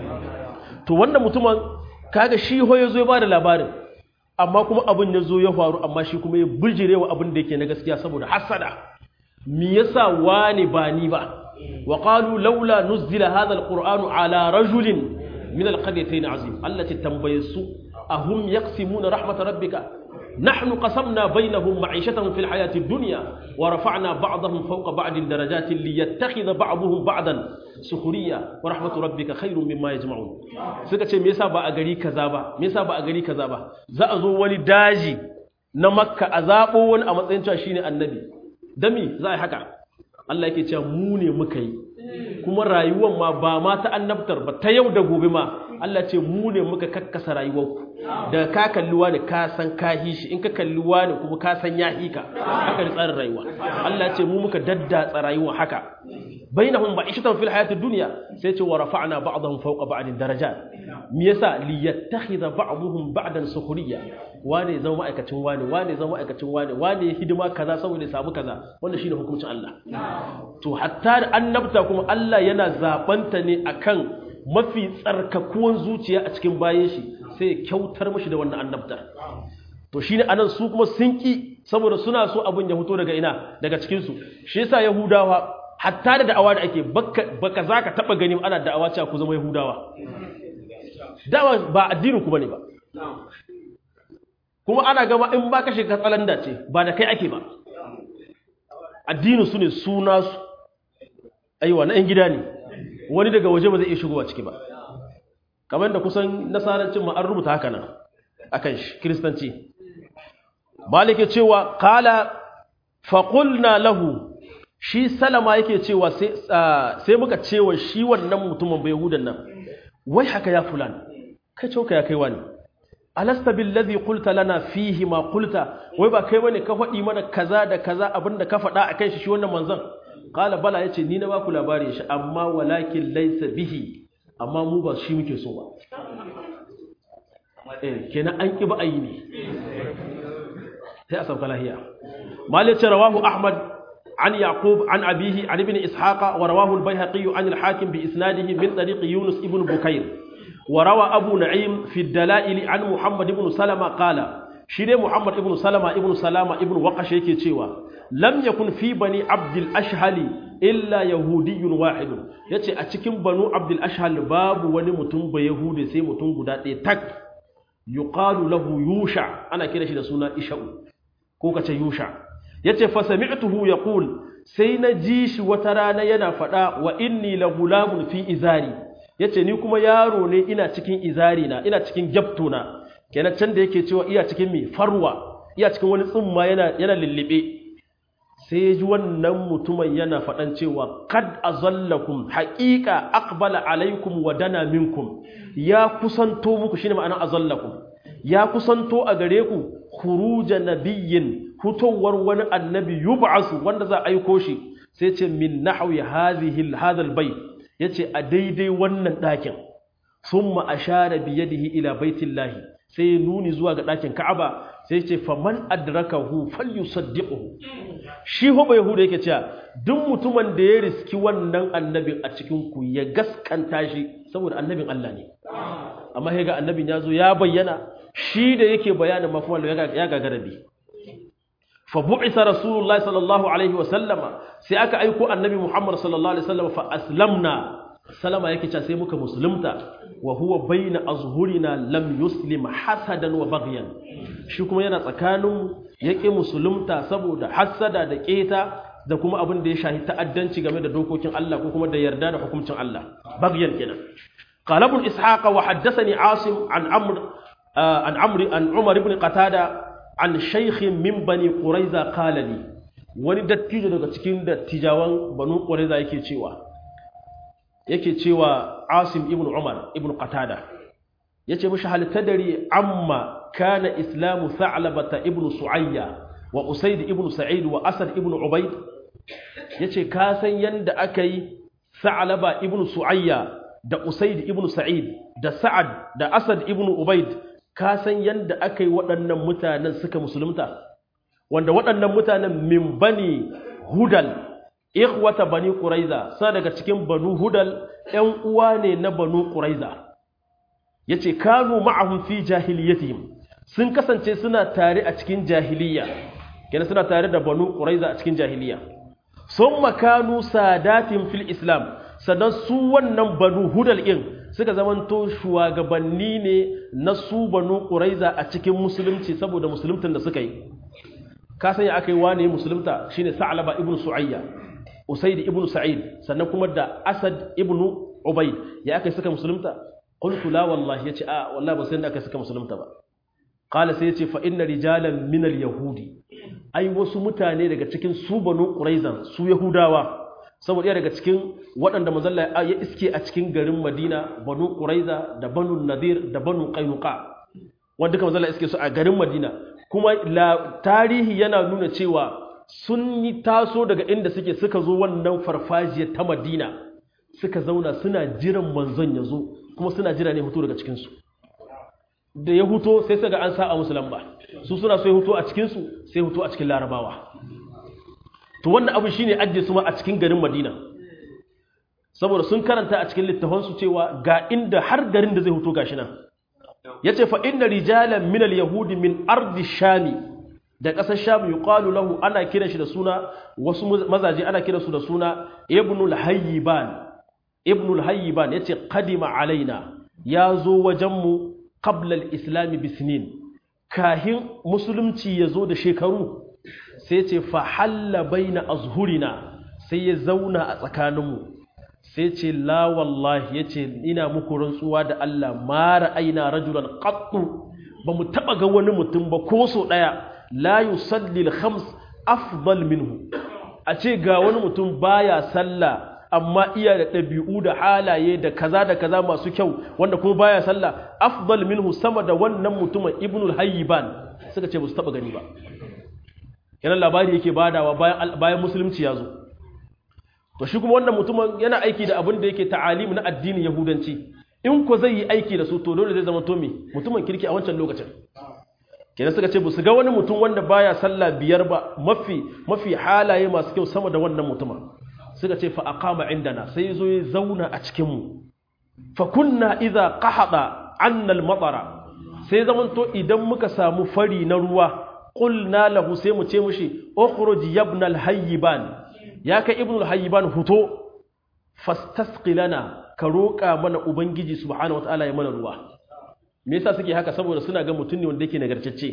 to wanda mutumin kaga shi ho yazo ya bada labarin amma kuma abin ya zo ya faru amma shi kuma ya bijirewa abin da yake na gaskiya saboda hasada me yasa wani ba ni ba wa qalu laula nuzila hadha alqur'anu ala rajulin min alqaryatayn azim allati tambayasu ahum yaqsimuna rahmat rabbika نحن قسمنا بينهم معيشتهم في الحياة الدنيا ورفعنا بعضهم فوق بعض درجات ليتخذ بعضهم بعضا سخرية ورحمة ربك خير مما يجمعون suka ce me yasa ba a gari kaza ba me yasa ba a gari kaza ba za a zo wani daji na makka a zabo wani a matsayin cewa shine annabi dami za a yi haka Allah yake cewa mu ne muka yi kuma rayuwar ma ba ma ta annabtar ba ta yau da gobe ma Allah ce mu ne muka kakkasa rayuwarku da ka kalli wani ka san ka shi in ka kalli wani kuma ka san ya hika haka da tsarin rayuwa Allah ce mu muka daddatsa rayuwa haka bainahum ba'ishatan fil hayati dunya sai ce wa rafa'na ba'dahum fawqa ba'din darajat me yasa li yattakhidha ba'dhum ba'dan sukhriya wane zama ma'aikacin wane wane zama ma'aikacin wane wane hidima kaza saboda ya samu kaza wanda shine hukuncin Allah to hatta da annabta kuma Allah yana zabanta ne akan mafi tsarkakuwan zuciya a cikin bayan shi sai ya kyautar mashi da wannan annabta to shine anan su kuma sun ki saboda suna so abin ya fito daga ina daga cikin su shi yasa yahudawa hatta da da'awa da ake baka baka zaka taba gani ana da'awa cewa ku zama yahudawa da'awa ba addinin ku bane ba kuma ana gama in baka shiga tsalanda ce ba da kai ake ba addinin su ne suna su aiwa na 'yan gida ne wani daga waje ba zai iya shigowa ciki ba kamar da kusan nasarancin ma an rubuta haka nan akan shi kiristanci malike cewa kala faƙulna lahu shi salama yake cewa sai muka cewa shi wannan mutumin bai hudan nan wai haka ya fulan kai coka ya kai wani alasta billazi qulta lana fihi ma qulta wai ba kai bane ka faɗi mana kaza da kaza abinda ka faɗa akan shi shi wannan manzon qala bala yace ni na ba ku labari shi amma walakin laysa bihi amma mu ba shi muke so ba eh kenan an ki ba ayi ne sai a sauka lahiya malik rawahu ahmad عن يعقوب عن أبيه عن ابن إسحاق ورواه البيهقي عن الحاكم بإسناده من طريق يونس ابن بكير وروى أبو نعيم في الدلائل عن محمد بن سلمة قال شيري محمد بن سلمة ابن سلامة ابن وقش يكي تشيوا لم يكن في بني عبد الأشهل إلا يهودي واحد yace a cikin banu abdul ashhal babu wani mutum ba yahudi sai mutum guda ɗaya tak yuqalu lahu yusha ana kira shi da suna isha'u ko kace yusha yace fa sami'tuhu yaqul sai na ji shi wata rana yana faɗa wa inni la gulamun fi izari yace ni kuma yaro ne ina cikin izari na ina cikin gyapto na kenan can da yake cewa iya cikin mi farwa iya cikin wani tsumma yana yana lillibe sai ya ji wannan mutumin yana faɗan cewa kad azallakum haqiqa aqbala alaikum wa dana minkum ya kusanto muku shine ma'ana azallakum ya kusanto a gare ku khuruja nabiyyin fitowar wani annabi yub'asu wanda za a aiko shi sai ce min nahwi hadhihi hadha albayt yace a daidai wannan dakin thumma ashara bi yadihi ila baitillahi sai nuni zuwa ga dakin Ka'aba sai ce faman adrakahu falyusaddiquhu shi ho bai yahuda yake cewa duk mutumin da ya riski wannan annabin a cikin ku ya gaskanta shi saboda annabin Allah ne amma sai ga annabin ya zo ya bayyana shi da yake bayanin mafuwan ya gagara bi fa bu'isa rasulullahi sallallahu alaihi wa sallama sai aka aiko annabi muhammad sallallahu alaihi wasallam fa aslamna salama yake cewa sai muka musulunta wa huwa baina azhurina lam yuslim hasadan wa baghyan shi kuma yana tsakanin yake musulunta saboda hasada da keta da kuma abin da ya shahi ta'addanci game da dokokin Allah ko kuma da yarda da hukuncin Allah baghyan kenan قال ابن إسحاق وحدثني عاصم عن عمرو عن عمرو عن عمر بن قتادة عن شيخ من بني قريظة قال لي wani dattijo daga cikin dattijawan banu qurayza yake cewa yake cewa Asim ibn Umar ibn Qatada yace mishi hal tadri amma kana islamu Tha'labata ibn Su'ayya wa Usayd ibn Sa'id wa Asad ibn Ubayd yace ka san yanda akai Tha'laba ibn Su'ayya da Usaid ibn Sa'id da Sa'ad da Asad ibn Ubaid ka san yanda aka yi waɗannan mutanen suka musulunta wanda waɗannan mutanen min bani Hudal ikhwata bani Quraiza sa daga cikin banu Hudal ƴan uwa ne na banu Quraiza yace kanu ma'ahum fi jahiliyatihim sun kasance suna tare a cikin jahiliya kenan suna tare da banu Quraiza a cikin jahiliya summa kanu sadatin fil Islam sannan su wannan banu hudal ɗin suka zamanto shugabanni ne na su banu ƙuraiza a cikin musulunci saboda musuluntan da suka yi ka sanya aka yi wane musulunta shine sa'alaba ibnu su'ayya usaid ibnu sa'id sannan kuma da asad ibnu ubayd ya aka yi suka musulunta qultu la wallahi yace a wallahi ba sai da aka suka musulunta ba qala sai yace fa inna rijalan min al yahudi ai wasu mutane daga cikin su banu quraizan su yahudawa saboda iya daga cikin waɗanda mazalla ya iske a cikin garin madina banu ƙuraiza da banu nadir da banu ƙainuka wanda duka mazalla iske su a garin madina kuma tarihi yana nuna cewa sun yi taso daga inda suke suka zo wannan farfajiya ta madina suka zauna suna jiran manzon ya zo kuma suna jira ne hutu daga cikinsu da ya huto sai suka an sa a musu lamba su suna so ya huto a cikinsu sai huto a cikin larabawa to wannan abu shine ajiye su ma a cikin garin Madina saboda sun karanta a cikin littafansu cewa ga inda har garin da zai huto gashi nan yace fa inna rijalan min al-yahudi min ardi shami da ƙasar sham yuqalu lahu ana kira shi da suna wasu mazaje ana kira su da suna ibnu al-hayyiban ibnu al-hayyiban yace qadima alaina ya zo wajen mu qabla al-islam bisnin kahin musulunci ya zo da shekaru sai ce fahalla baina azhurina sai ya zauna a tsakaninmu sai ce la wallahi ya ce ina muku rantsuwa da Allah mara aina rajulan qattu ba mu taba ga wani mutum ba ko so daya la yusalli al-khams afdal minhu a ce ga wani mutum baya sallah amma iya da ɗabi'u da halaye da kaza da kaza masu kyau wanda kuma baya sallah afdal minhu sama da wannan mutumin ibnul hayyiban suka ce ba su taba gani ba kenan labari yake badawa bayan bayan musulunci ya zo to shi kuma wannan mutumin yana aiki da abin da yake ta'alim na addinin yahudanci in ko zai yi aiki da su to dole zai zama to me mutumin kirki a wancan lokacin kenan suka ce su ga wani mutum wanda baya sallah biyar ba mafi mafi halaye masu kyau sama da wannan mutumin suka ce fa aqama indana sai zo ya zauna a cikin mu fa kunna idza qahada anna al-matara sai zaman to idan muka samu fari na ruwa qulna lahu sai mu ce mushi ukhruj ibn al-hayyiban ya kai ibn al-hayyiban huto fastasqi lana ka roƙa mana ubangiji subhanahu wataala ya mana ruwa me yasa suke haka saboda suna ga mutum ne wanda yake nagartacce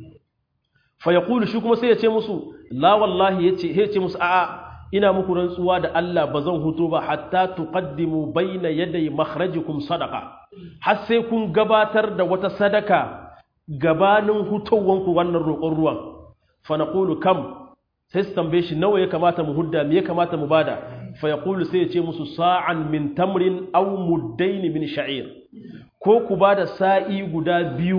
fa yaqulu shi kuma sai ya ce musu la wallahi yace ya ce musu a'a ina muku rantsuwa da Allah ba zan huto ba hatta tuqaddimu bayna yaday makhrajikum sadaqa har sai kun gabatar da wata sadaka gabanin hutowanku wannan roƙon ruwan fa naqulu kam sai su tambaye shi nawa ya kamata mu hudda me ya kamata mu bada fa yaqulu sai ya ce musu sa'an min tamrin aw muddain min sha'ir ko ku bada sa'i guda biyu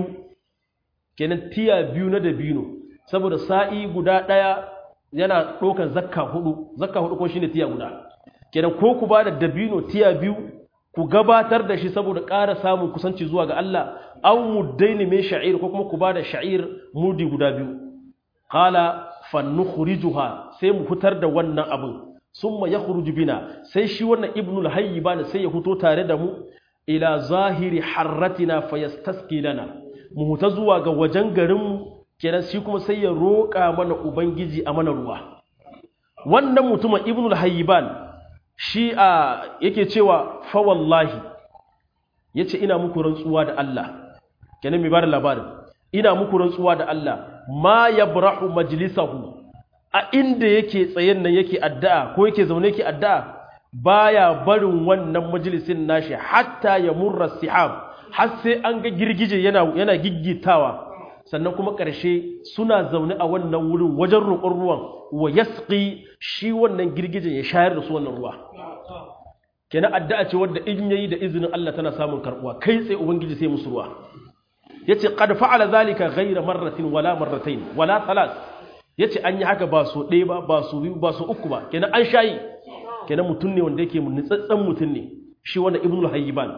kenan tiya biyu na dabino saboda sa'i guda daya yana ɗaukar zakka hudu zakka hudu ko shine tiya guda kenan ko ku bada dabino tiya biyu ku gabatar da shi saboda ƙara samun kusanci zuwa ga Allah aw muddain min sha'ir ko kuma ku bada sha'ir mudi guda biyu qala fannukhrijuha sai mu fitar da wannan abin summa yakhruju bina sai shi wannan ibnul hayyiban sai ya fito tare da mu ila zahiri harratina fayastasqi lana mu huta zuwa ga wajen garin mu kenan shi kuma sai ya roƙa mana ubangiji a mana ruwa wannan mutumin ibnul hayyiban shi a yake cewa fa wallahi yace ina muku rantsuwa da Allah kenan mai bada labarin ina muku rantsuwa da Allah ma yabrahu majlisahu a inda yake tsayen nan yake addu'a ko yake zaune yake addu'a baya barin wannan majalisin nashi hatta ya murra sihab har sai an ga girgije yana yana giggitawa sannan kuma ƙarshe suna zaune a wannan wurin wajen roƙon ruwan wa yasqi shi wannan girgijen ya shayar da su wannan ruwa kenan addu'a ce wadda in yayi da izinin Allah tana samun karbuwa kai tsaye ubangiji sai musu ruwa yace qad fa'ala zalika ghayra marratin wala marratayn wala thalas yace an yi haka ba so ɗaya ba ba so biyu ba so uku ba kenan an shayi kenan mutum ne wanda yake nutsatsen mutum ne shi wannan ibnul hayyiban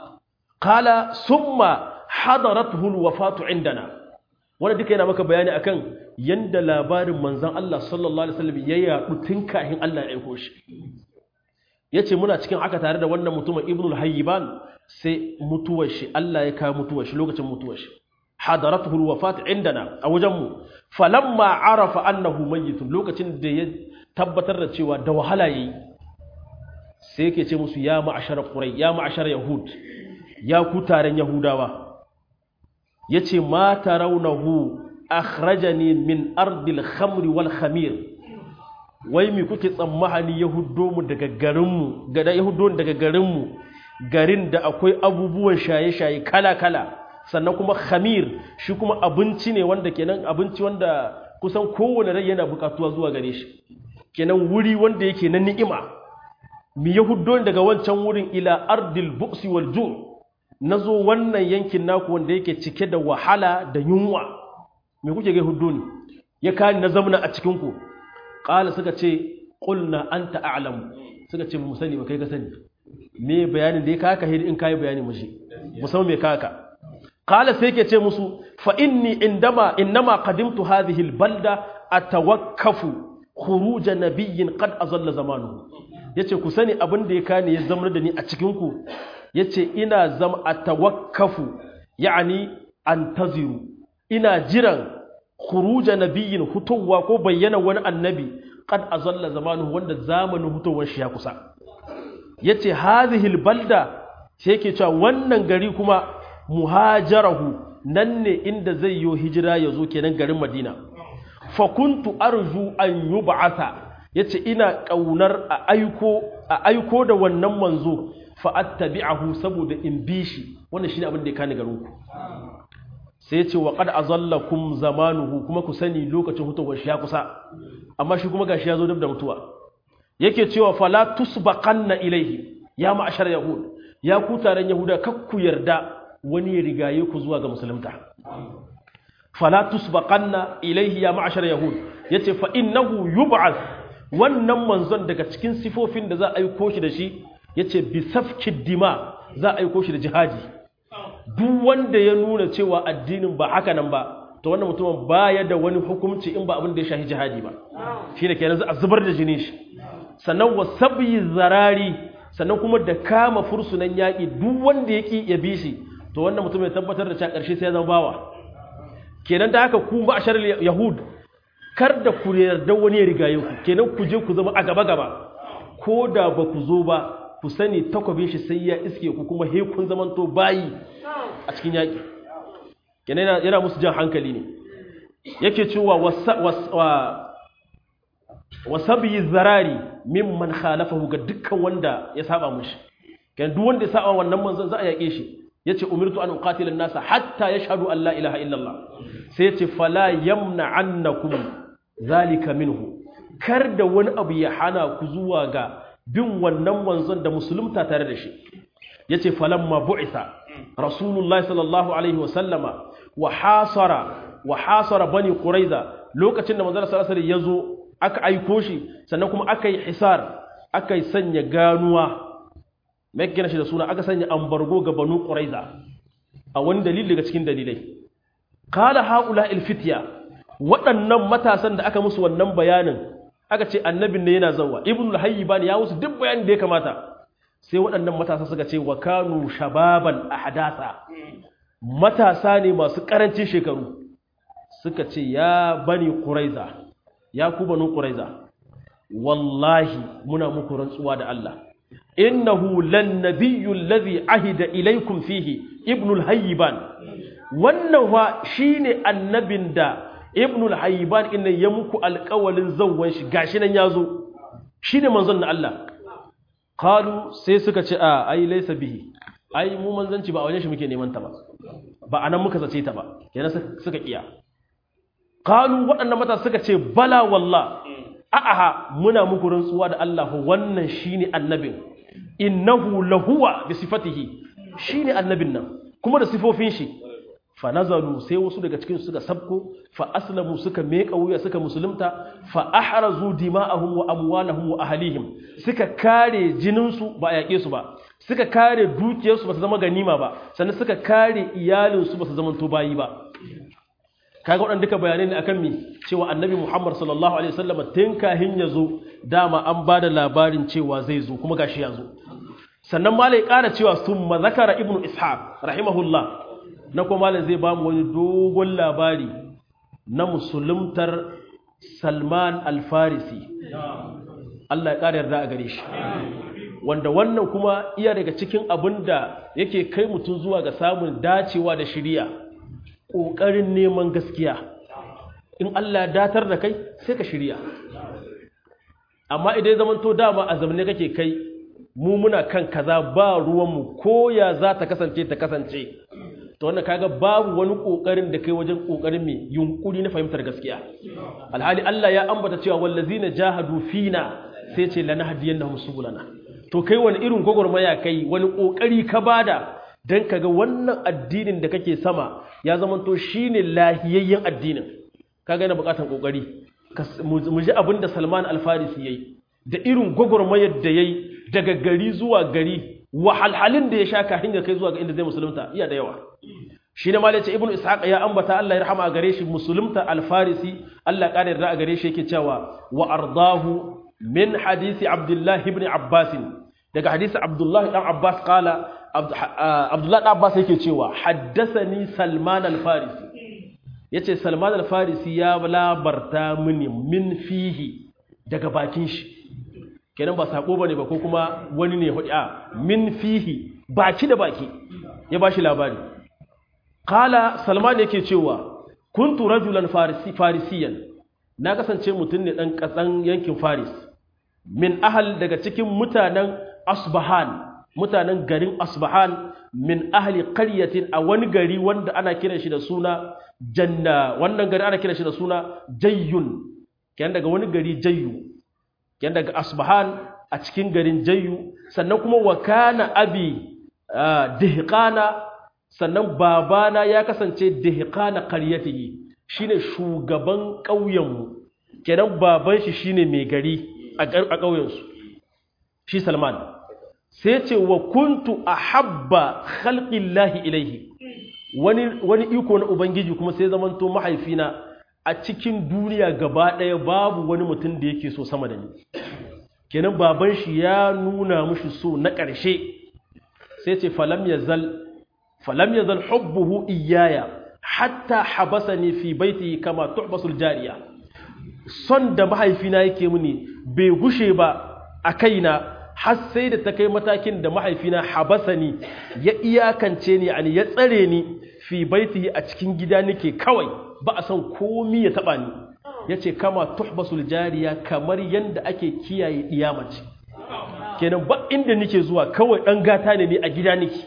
qala summa hadarathu alwafatu indana wanda duka yana maka bayani akan yanda labarin manzon Allah sallallahu alaihi wasallam ya yadu tun kafin Allah ya aiko shi yace muna cikin haka tare da wannan mutumin ibnul hayyiban sai mutuwar shi Allah ya kawo mutuwar shi lokacin mutuwar shi hadaratuhu alwafat indana a wajen mu falamma arafa annahu mayyitun lokacin da ya tabbatar da cewa da wahala yayi sai yake ce musu ya ma'ashar qurai ya ma'ashar yahud ya ku taron yahudawa yace ma tarawnahu akhrajani min ardil khamri wal khamir wai mi kuke tsammani yahudo mu daga garin mu ga yahudo daga garin mu garin da akwai abubuwan shaye-shaye kala-kala sannan kuma khamir shi kuma abinci ne wanda kenan abinci wanda kusan kowane rai yana bukatuwa zuwa gare shi kenan wuri wanda yake na ni'ima mi yahuddo daga wancan wurin ila ardil buksi wal ju nazo wannan yankin naku wanda yake cike da wahala da yunwa me kuke ga yahuddo ne ya kani na zamna a cikin ku qala suka ce qulna anta a'lam suka ce mu sani ba kai ka sani me bayanin da ya kaka hidi in kai bayani mushi musamman me kaka qala sai yake ce musu fa inni indama innama qadimtu hadhihi albalda atawakkafu khuruj nabiyyin qad azalla zamanuhu yace ku sani abin da ya kane ya zama da ni a cikin ku yace ina zama atawakkafu yani antaziru ina jiran khuruj nabiyyin hutuwa ko bayyana wani annabi qad azalla zamanuhu wanda zamanin hutowar shi ya kusa yace hadhihi albalda sai yake cewa wannan gari kuma muhajarahu nan ne inda zai yi hijira ya zo kenan garin Madina fa kuntu arju an yub'atha yace ina kaunar a aiko a aiko da wannan manzo fa attabi'ahu saboda in bi shi wannan shine abin da ya kani garin ku sai yace wa qad azallakum zamanuhu kuma ku sani lokacin hutowar shi ya kusa amma shi kuma gashi ya zo dab da mutuwa yake cewa fala tusbaqanna ilaihi ya ma'ashar yahud ya ku taron yahuda kakku yarda wani ya rigaye ku zuwa ga musulunta fala tusbaqanna ilaihi ya ma'ashar yahud yace fa innahu yub'ath wannan manzon daga cikin sifofin da za a aiko shi da shi yace bi safki dima za a aiko shi da jihadi duk wanda ya nuna cewa addinin ba haka nan ba to wannan mutumin baya da wani hukunci in ba abin da ya shahi jihadi ba shine kenan za a zubar da jini shi sannan wa sabyi zarari sannan kuma da kama fursunan yaƙi duk wanda ya ƙi ya bi shi to wannan mutum ya tabbatar da cewa ƙarshe sai ya zama bawa kenan da haka ku ba ashar yahud kar da ku yarda wani ya rigaye ku kenan ku je ku zama a gaba gaba ko da ba ku zo ba ku sani takwabin shi sai ya iske ku kuma he kun zamanto bayi a cikin yaƙi kenan yana musu jan hankali ne yake cewa wa sabi zarari mimman khalafahu ga dukkan wanda ya saba mushi kan duk wanda ya saba wannan manzon za a yake shi yace umirtu an uqatila an-nasa hatta yashhadu an la ilaha illallah sai yace fala yamna annakum zalika minhu kar da wani abu ya hana ku zuwa ga bin wannan manzon da musulunta tare da shi yace falamma bu'itha rasulullahi sallallahu alaihi wa sallama wa hasara wa hasara bani quraiza lokacin da manzon sallallahu alaihi wasallam yazo aka aiko shi sannan kuma aka yi hisar aka yi sanya ganuwa mai gina shi da suna aka sanya ambargo ga banu ƙuraiza a wani dalili daga cikin dalilai kala haƙula ilfitiya waɗannan matasan da aka musu wannan bayanin aka ce annabin ne yana zauwa ibn al-hayyi bani ya musu duk bayanin da ya kamata sai waɗannan matasa suka ce wa kanu shababan ahdasa matasa ne masu ƙarancin shekaru suka ce ya bani ƙuraiza ya ku banu ƙuraiza wallahi muna muku rantsuwa da Allah innahu lan nabiyyu allazi ahida ilaykum fihi ibnul hayyiban wannan wa shine annabin da ibnul hayyiban inna ya muku alƙawalin zawwan shi gashi nan yazo shine manzon na Allah qalu sai suka ce a ai laysa bihi ai mu manzanci ba a wajen shi muke neman ta ba ba anan muka zace ta ba kenan suka kiya qalu waɗannan mata suka ce bala wallah a'aha muna muku rantsuwa da Allah wannan shine annabin innahu lahuwa bi sifatihi shine annabin nan kuma da sifofin shi fa nazalu sai wasu daga cikin suka sabko fa aslamu suka meka wuya suka musulunta fa ahrazu dima'ahum wa amwalahum wa ahlihim suka kare jinin su ba a yake su ba suka kare dukiyar su ba su zama ganima ba sannan suka kare iyalin su ba su zama to bayi ba kaga waɗanda duka bayanai ne akan mi cewa annabi Muhammad sallallahu alaihi wasallam tun kahin ya zo dama an ba da labarin cewa zai zo kuma gashi ya zo sannan malai ƙara cewa summa zakara ibnu ishaq rahimahullah na kuma malai zai bamu wani dogon labari na musuluntar Salman al-Farisi Allah ya ƙara yarda a gare shi wanda wannan kuma iya daga cikin abin da yake kai mutum zuwa ga samun dacewa da shiriya ƙoƙarin neman gaskiya in Allah ya datar da kai sai ka shirya amma idan zaman to dama a zamane kake kai mu muna kan kaza ba ruwanmu ko ya za ta kasance ta kasance to wannan kaga babu wani ƙoƙarin da kai wajen ƙoƙarin mai yunkuri na fahimtar gaskiya alhali Allah ya ambata cewa wallazina jahadu fina sai ce lanahdiyannahum subulana to kai wani irin gwagwarmaya kai wani ƙoƙari ka bada don kaga wannan addinin da kake sama ya zamanto shine lahiyayyen addinin kaga yana bukatar kokari mu ji abin da Salman Al-Farisi yayi da irin gwagwarmayar da yayi daga gari zuwa gari wahalhalin da ya sha kafin ya kai zuwa ga inda zai musulunta iya da yawa shi ne malaci ibnu ishaq ya ambata Allah ya rahama gare shi musulunta Al-Farisi Allah ya kare da gare shi yake cewa wa ardahu min hadisi Abdullah ibn Abbas daga hadisi Abdullah dan Abbas kala Abdullah dan Abbas yake cewa haddathani Salman al-Farisi yace Salman al-Farisi ya labarta mini min fihi daga bakin shi kenan ba sako bane ba ko kuma wani ne hudi a min fihi baki da baki ya bashi labari kala Salman yake cewa kuntu rajulan farisi farisiyan na kasance mutum ne dan kasan yankin Faris min ahal daga cikin mutanen Asbahan mutanen garin Asbahan min ahli qaryatin a wani gari wanda ana kiran shi da suna Janna wannan gari ana kiran shi da suna Jayyun kenan daga wani gari Jayyu yan daga asbahan a cikin garin jayyu sannan kuma wa kana abi dihqana sannan babana ya kasance dihqana qaryatihi shine shugaban ƙauyenmu kenan baban shi shine mai gari a ƙauyensu shi Salman sai ce wa kuntu ahabba khalqillahi ilaihi wani wani iko na ubangiji kuma sai zamanto mahaifina a cikin duniya gaba ɗaya babu wani mutum da yake so sama da ni kenan baban shi ya nuna mushi so na ƙarshe sai ce falam yazal falam yazal hubbuhu iyaya hatta habasani fi baiti kama tuhbasul jariya son da mahaifina yake mini bai gushe ba a kaina har sai da ta kai matakin da mahaifina habasani ya iyakance ni ani ya tsare ni fi baitihi a cikin gida nake kawai ba a son komi ya taba ni yace kama tuhbasul jariya kamar yanda ake kiyaye iyamaci kenan ba inda nake zuwa kawai dan gata ne ni a gida nake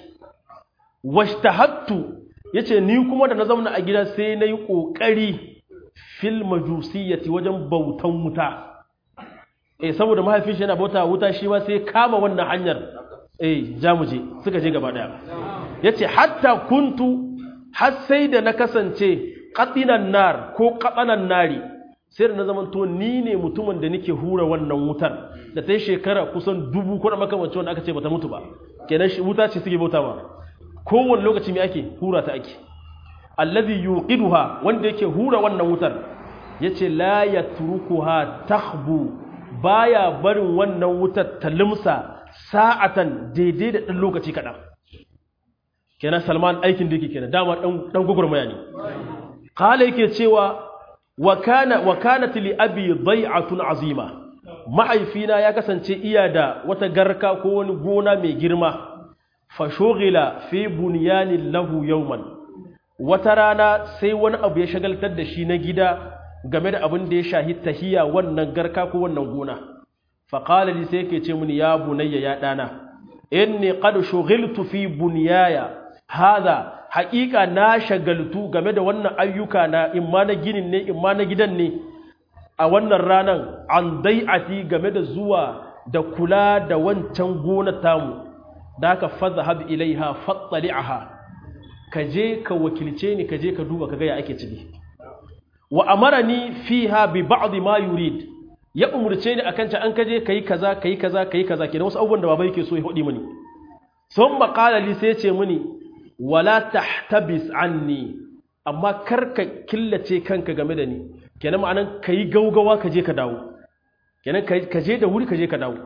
washtahattu yace ni kuma da na zauna a gida sai nayi kokari fil majusiyyati wajen bautan wuta eh saboda mahaifin shi yana bauta wuta shi ma sai kama wannan hanyar eh jamuje suka je gaba daya yace hatta kuntu har sai da na kasance qatinan nar ko qatanan nari sai da na zaman to ni ne mutumin da nake hura wannan wutar da ta yi shekara kusan dubu ko da makamancin wanda aka ce bata mutu ba kenan shi wuta ce suke bauta ma kowane lokaci me ake hura ta ake allazi yuqiduha wanda yake hura wannan wutar yace la yatrukuha takhbu baya barin wannan wutar ta limsa sa'atan daidai da dan lokaci kadan kenan Salman aikin da yake kenan dama dan dan gugurmaya ne qala yake cewa wa kana wa kanat li abi dai'atun azima mahaifina ya kasance iya da wata garka ko wani gona mai girma fa shughila fi bunyanin lahu yawman wata rana sai wani abu ya shagaltar da shi na gida game da abin da ya shahi tahiya wannan garka ko wannan gona faƙala li sai yake ce mini ya bunayya ya ɗana inni qad shughiltu fi bunyaya hada haƙiƙa na shagaltu game da wannan ayyuka na imma na ginin ne imma na gidan ne a wannan ranan an dai'ati game da zuwa da kula da wancan gona tamu da haka fadhhab ilaiha fattali'aha ka je ka wakilce ni ka je ka duba ka ga ya ake ciki wa amarani fiha bi ba'd ma yurid ya umurce ni akan ta an kaje kai kaza kai kaza kai kaza kenan wasu abubuwan da baba yake so ya hodi mini sun qala li sai ce mini wala tahtabis anni amma kar ka killace kanka game da ni kenan ma'anan kai gaugawa ka je ka dawo kenan ka je da wuri ka je ka dawo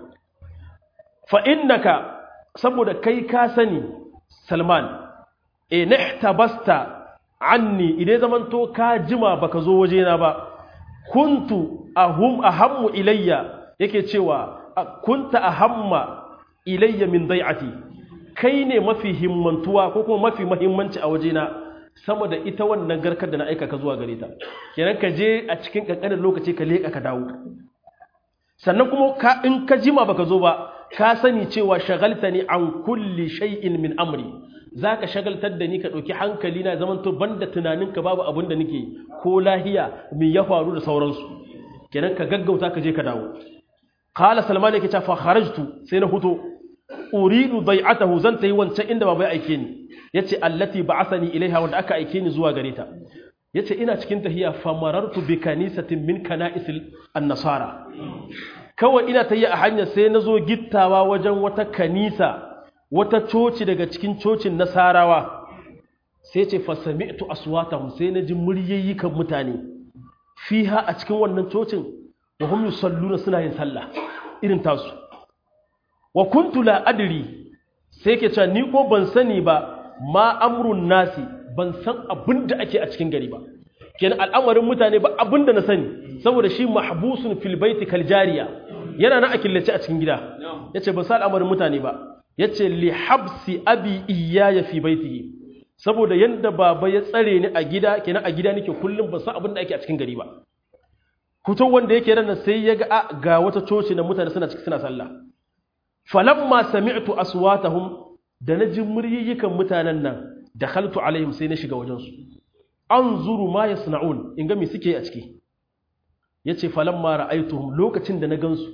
fa innaka saboda kai ka sani Salman e nihtabasta anni idan zamanto ka jima baka zo wajena ba kuntu ahum ahammu ilayya yake cewa kunta ahamma ilayya min dai'ati kai ne mafi himmantuwa ko kuma mafi muhimmanci a wajena sama da ita wannan garkar da na aika ka zuwa gare ta kenan ka je a cikin kankanin lokaci ka leka ka dawo sannan kuma ka in ka jima baka zo ba ka sani cewa shagaltani an kulli shay'in min amri za ka shagaltar da ni ka ɗauki hankali na zaman to banda tunaninka babu abin da nake ko lahiya mai ya faru da sauransu kenan ka gaggauta ka je ka dawo qala salman yake cewa fa kharajtu sai na fito uridu dai'atahu zan tayi wancan inda baba ya aike ni yace allati ba'athani ilaiha wanda aka aike ni zuwa gare ta yace ina cikin tahiya fa marartu bi kanisatin min kana'isil an-nasara kawai ina tahiya a hanya sai nazo gittawa wajen wata kanisa wata coci daga cikin cocin nasarawa sai ce fasami'tu aswatahum sai na ji muryayyukan mutane fiha a cikin wannan cocin wa hum yusalluna suna yin sallah irin tasu wa kuntu la adri sai ke cewa ni ko ban sani ba ma amrun nasi ban san abin da ake a cikin gari ba kenan al'amarin mutane ba abin da na sani saboda shi mahbusun fil baiti kal jariya yana nan a killace a cikin gida yace ban san al'amarin mutane ba yace li habsi abi iyaya fi baitihi saboda yanda baba ya tsare ni a gida kenan a gida nake kullum ban san abin da ake a cikin gari ba kuto wanda yake nan sai ya ga ga wata coci na mutane suna cikin suna sallah falamma sami'tu aswatahum da na ji muryiyikan mutanen nan dakhaltu alaihim sai na shiga wajen su anzuru ma yasna'un in ga me suke a ciki yace falamma ra'aituhum lokacin da na gansu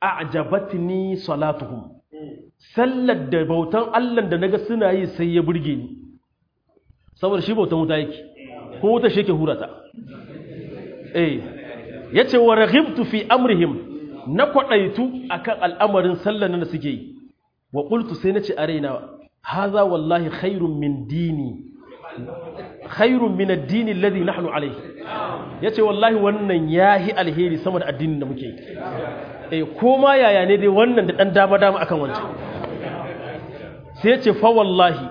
a'jabatni salatuhum sallar da bautan Allah da naga suna yi sai ya burge ni saboda shi bautan wuta yake ko wuta shi yake hurata eh yace wa raghibtu fi amrihim na kwadaitu akan al'amarin sallar da suke yi wa qultu sai nace a raina haza wallahi khairun min dini khairun min ad-dini alladhi nahnu alayhi yace wallahi wannan yahi alheri sama da addinin da muke eh koma yaya ne dai wannan da dan dama dama akan wancan sai yace fa wallahi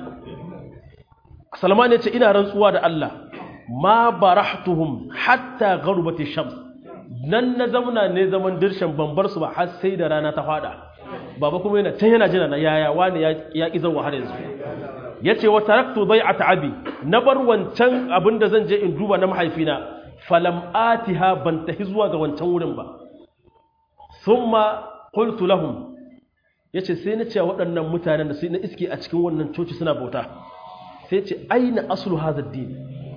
Salman yace ina rantsuwa da Allah ma barahtuhum hatta gharbati shams nan na zamana ne zaman dirshan bambar su ba har sai da rana ta fada baba kuma yana can yana jira na yaya wani ya ƙi zan har yanzu ya ce wa taraktu bai a ta'abi na bar wancan abin da zan je in duba na mahaifina falam atiha ban tafi zuwa ga wancan wurin ba summa qultu lahum yace sai na ce waɗannan mutanen da sai na iske a cikin wannan coci suna bauta sai ce aina aslu hadha ad-din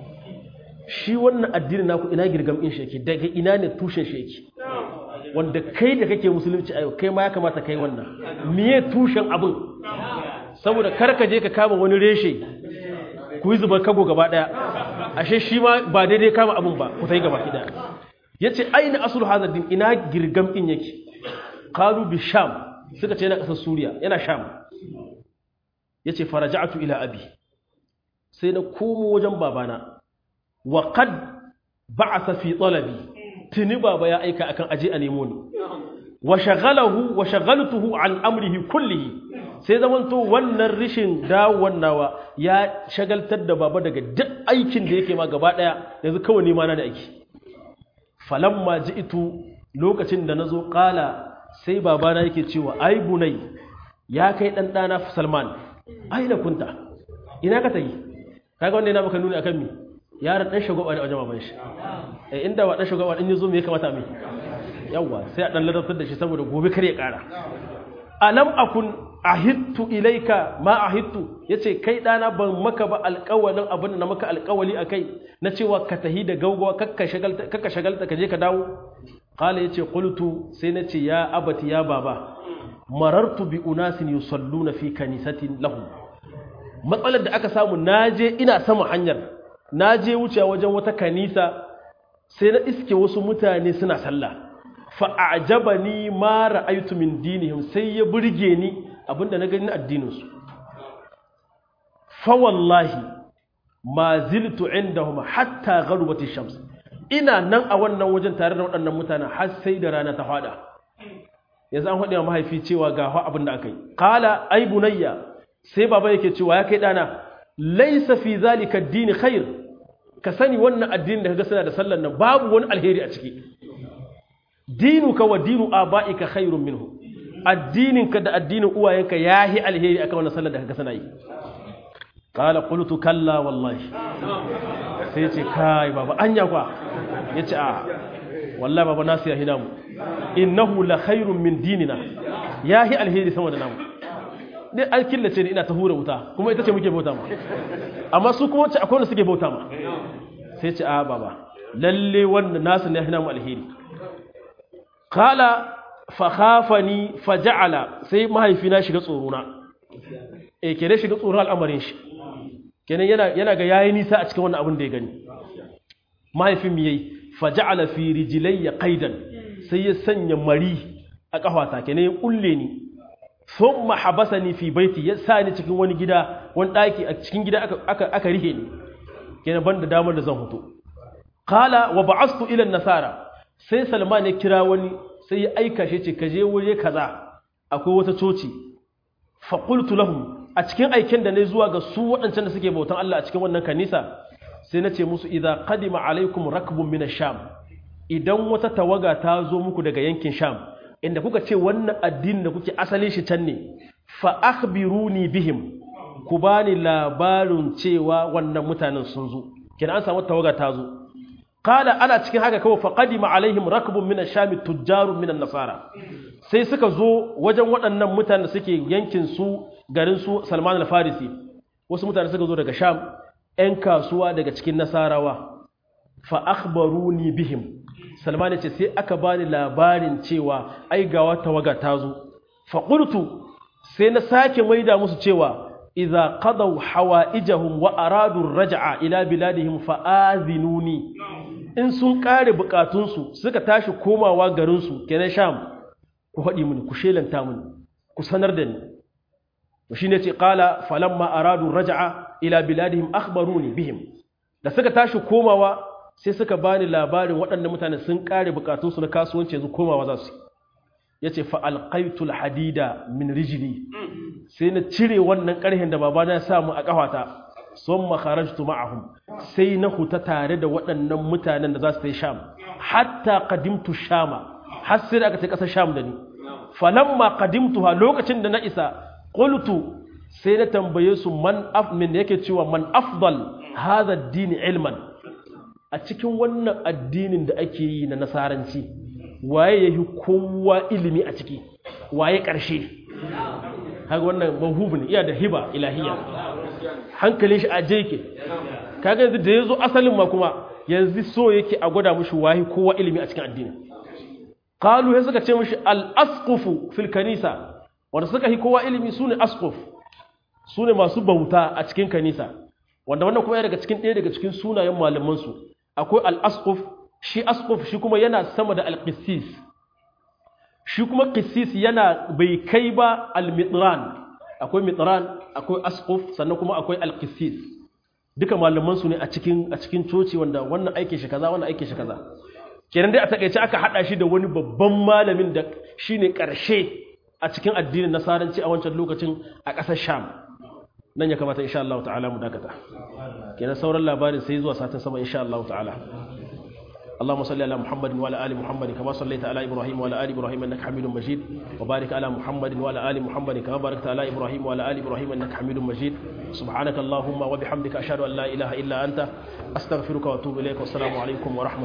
shi wannan addinin naku ina girgam in shi yake daga ina ne tushen shi yake wanda kai da kake musulunci a yau kai ma ya kamata kai wannan miye tushen abin saboda kar ka je ka kama wani reshe ku yi zubar kago gaba daya ashe shi ma ba daidai kama abin ba ku ta yi gaba ki daya yace aina aslu hadha din ina girgam din yake qalu bi sham suka ce yana kasar suriya yana sham yace faraja'tu ila abi sai na komo wajen babana wa qad ba'atha fi talabi tuni baba ya aika akan aje a nemo ni wa shaghalahu wa shaghaltuhu an amrihi kullihi sai zamanto wannan rishin dawon nawa ya shagaltar da baba daga duk aikin da yake ma gaba daya yanzu kawai nima na da aiki falamma ji'tu lokacin da nazo qala sai babana yake cewa ai bunai ya kai dan dana Salman ai da kunta ina ka tayi kaga wanda yana maka nuni akan mi yaron dan shugaba ne a wajen baban shi eh inda wa dan shugaba din yazo me ya kamata mai yawa sai a dan ladabtar da shi saboda gobe kar ya kara alam akun ahittu ilaika ma ahittu yace kai dana ban maka ba alƙawalin abin da na maka alƙawali akai na cewa ka tahi da gaugawa kakka shagalta kakka shagalta ka je ka dawo qala yace qultu sai nace ya abati ya baba marartu bi unasin yusalluna fi kanisatin lahum matsalar da aka samu naje ina sama hanyar naje wuce wajen wata kanisa sai na iske wasu mutane suna sallah fa a'jabani ma ra'aytu min dinihim sai ya burge ni abinda na gani na addinin su fa wallahi ma ziltu indahum hatta gharbati shams ina nan a wannan wajen tare da waɗannan mutanen har sai da rana ta fada yanzu an faɗi wa mahaifi cewa ga abin da aka yi qala ay bunayya sai baba yake cewa ya kai dana laisa fi zalika addini khair ka sani wannan addini da kaga suna da sallar nan babu wani alheri a ciki dinuka wa dinu abaika khairun minhu addininka da addinin uwayenka yahi alheri akan wannan sallar da kaga suna yi qala qultu kalla wallahi sai ce kai baba anya kwa yace a wallahi baba nasu ya hina mu innahu la khairun min dinina yahi alheri sama da namu dai an killace ni ina ta hura wuta kuma ita ce muke bauta ma amma su kuma wacce akwai wanda suke bauta ma sai ce a baba lalle wannan nasu ne hina mu alheri qala fa khafani fa ja'ala sai mahaifina shiga tsoro na eh kene shiga tsoro al'amarin shi kenan yana yana ga yayi nisa a cikin wannan abin da ya gani mahaifin mi yayi fa ja'ala fi rijlayya qaidan sai ya sanya mari a kafata kenan ya kulle ni sun mahabasa ni fi baiti ya sa ni cikin wani gida wani ɗaki a cikin gida aka rihe ni kenan ban da damar da zan hutu kala wa ba'astu ilan nasara sai salman ya kira wani sai ya aika shi ce ka je waje kaza akwai wata coci fa qultu lahum a cikin aiken da ne zuwa ga su waɗancan da suke bautan Allah a cikin wannan kanisa sai na ce musu idza qadima alaikum rakbun min sham idan wata tawaga ta zo muku daga yankin sham inda kuka ce wannan addinin da kuke asali shi can ne fa akhbiruni bihim ku bani labarin cewa wannan mutanen sun zo kina an samu tawaga ta zo qala ana cikin haka kawai fa qadima alaihim rakbun min ash-sham tujjarun min an-nasara sai suka zo wajen waɗannan mutanen da suke yankin su garin su Salman al-Farisi wasu mutane suka zo daga Sham ƴan kasuwa daga cikin Nasarawa fa akhbaruni bihim salman ya ce sai aka bani labarin cewa ai ga wata waga ta zo faƙultu sai na sake maida musu cewa idza qadaw hawaijahum wa aradu raj'a ila biladihim fa'azinuni in sun kare bukatunsu suka tashi komawa garinsu kenan sham ku haɗi mini ku shelanta mini ku sanar da ni shi ne ce ƙala falamma aradu raja'a ila biladihim akhbaruni bihim da suka tashi komawa sai suka bani labarin waɗannan mutane sun kare bukatunsu na kasuwanci yanzu komawa za su ya ce fa'alƙaitul hadida min rijili sai na cire wannan ƙarhen da babana ya samu a ƙafata sun makarajtu ma'ahum sai na huta tare da waɗannan mutanen da za su ta yi sham hatta kadimtu shama har sai da aka ce ƙasar sham da ni falamma kadimtu ha lokacin da na isa qultu sai na tambaye su man af min yake cewa man afdal hadha ad-din ilman a cikin wannan addinin da ake yi na nasaranci waye yahi kowa ilimi a ciki waye ƙarshe haka wannan mahubu ne iya da hiba ilahiya hankalin shi a jeke kaga yanzu da ya zo asalin ma kuma yanzu so yake a gwada mushi wahi kowa ilimi a cikin addini qalu sai suka ce mushi al-asqufu fil kanisa wanda suka yi kowa ilimi sune asquf sune masu bauta a cikin kanisa wanda wannan kuma daga cikin ɗaya daga cikin sunayen malaman su akwai al-asquf shi asquf shi kuma yana sama da al-qissis shi kuma qissis yana bai kai ba al-mitran akwai mitran akwai asquf sannan kuma akwai al-qissis duka malaman su ne a cikin a cikin coci wanda wannan aikin shi kaza wannan aikin shi kaza kenan dai a takeice aka hada shi da wani babban malamin da shine karshe a cikin addinin nasaranci a wancan lokacin a ƙasar Sham nan ya kamata insha Allah ta'ala mu dakata kenan sauran labarin sai zuwa satin sama insha Allah ta'ala اللهم صل على محمد وعلى ال محمد كما صليت على ابراهيم وعلى ال ابراهيم انك حميد مجيد وبارك على محمد وعلى ال محمد كما باركت على ابراهيم وعلى ال ابراهيم انك حميد مجيد سبحانك اللهم وبحمدك اشهد ان لا اله الا انت استغفرك واتوب اليك والسلام عليكم ورحمه